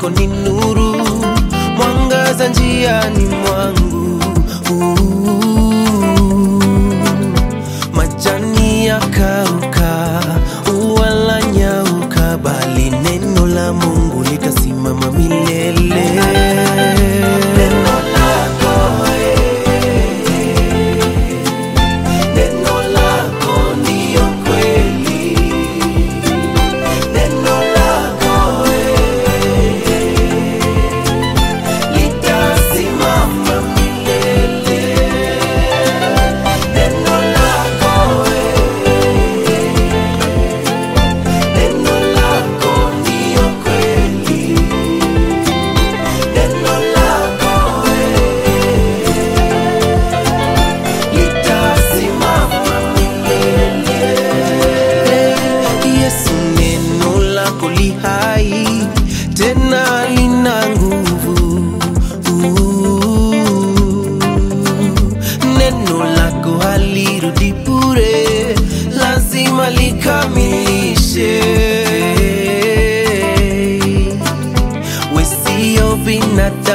lako ni nuru, mwangaza njiani mwangu. Uh, majani yakauka, ua la nyauka, bali neno la Mungu litasimama milele. Neno lako Neno lako ndiyo kweli, neno lako eh, litasimama milele. Neno lako eh, neno lako ndiyo kweli, neno lako eh, litasimama milele. Yesu, neno lako li hai tena lina nguvu. Uh, Neno lako halirudi bure, lazima likamilishe. We sio binadamu